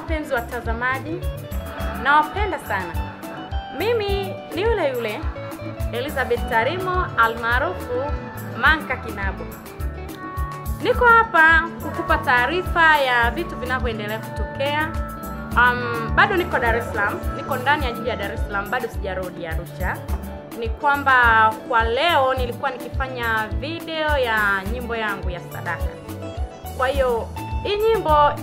wapenzi watazamaji, nawapenda sana. Mimi ni yule yule Elizabeth Tarimo almaarufu Manka Kinabo. Niko hapa kukupa taarifa ya vitu vinavyoendelea kutokea. Um, bado niko Dar es Salaam, niko ndani ya jiji ya Dar es Salaam, bado sijarudi Arusha. Ni kwamba kwa leo nilikuwa nikifanya video ya nyimbo yangu ya sadaka. Kwa hiyo hii nyimbo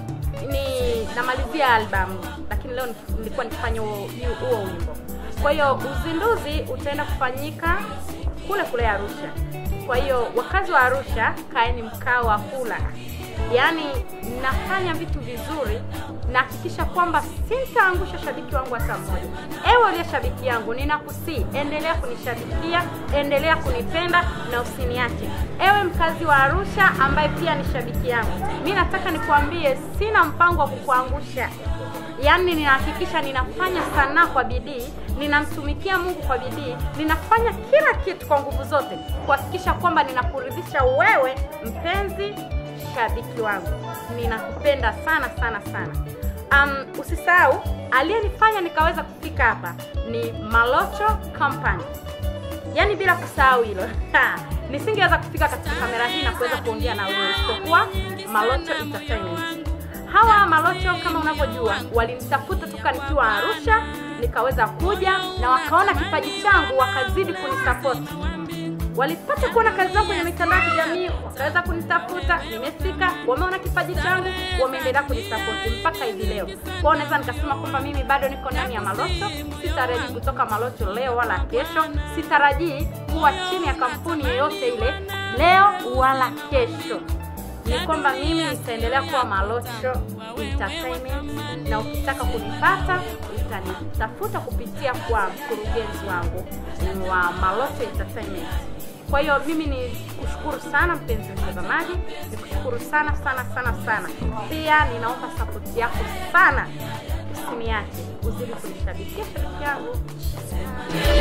ni namalizia albamu, lakini leo nilikuwa nikifanya huo huo wimbo. Kwa hiyo uzinduzi utaenda kufanyika kule kule Arusha. Kwa hiyo wakazi wa Arusha, kaeni mkao wa kula. Yaani nafanya vitu vizuri, nahakikisha kwamba sitaangusha shabiki wangu hata mmoja. Ewe uliye shabiki yangu, ninakusii endelea kunishabikia, endelea kunipenda na usiniache. Ewe mkazi wa Arusha ambaye pia ni shabiki yangu, mi nataka nikuambie, sina mpango wa kukuangusha. Yaani ninahakikisha ninafanya sanaa kwa bidii, ninamtumikia Mungu kwa bidii, ninafanya kila kitu kwa nguvu zote kuhakikisha kwamba ninakuridhisha wewe mpenzi shabiki wangu. Ninakupenda sana sana sana. Um, usisahau aliyenifanya nikaweza kufika hapa ni Malocho Company. Yaani bila kusahau hilo nisingeweza kufika katika kamera hii na kuweza kuongea na wewe isipokuwa Malocho Entertainment. Hawa Malocho kama unavyojua walinitafuta toka nikiwa Arusha, nikaweza kuja na wakaona kipaji changu, wakazidi kunisapoti. Walipata kuona kazi zangu kwenye mitandao ya kijamii, wakaweza kunitafuta, nimefika, wameona kipaji changu, wameendelea kunisapoti mpaka hivi leo. Kwao naweza nikasema kwamba mimi bado niko ndani ya Malocho, sitarajii kutoka Malocho leo wala kesho, sitarajii kuwa chini ya kampuni yoyote ile leo wala kesho ni kwamba mimi nitaendelea kuwa Malocho Entertainment, na ukitaka kunipata utanitafuta kupitia kwa mkurugenzi wangu wa Malocho Entertainment. Kwa hiyo mimi ni kushukuru sana mpenzi mtazamaji, ni kushukuru sana sana sana sana. Pia ninaomba sapoti yako sana, usiniache, uzidi kunishabikia shabiki yangu.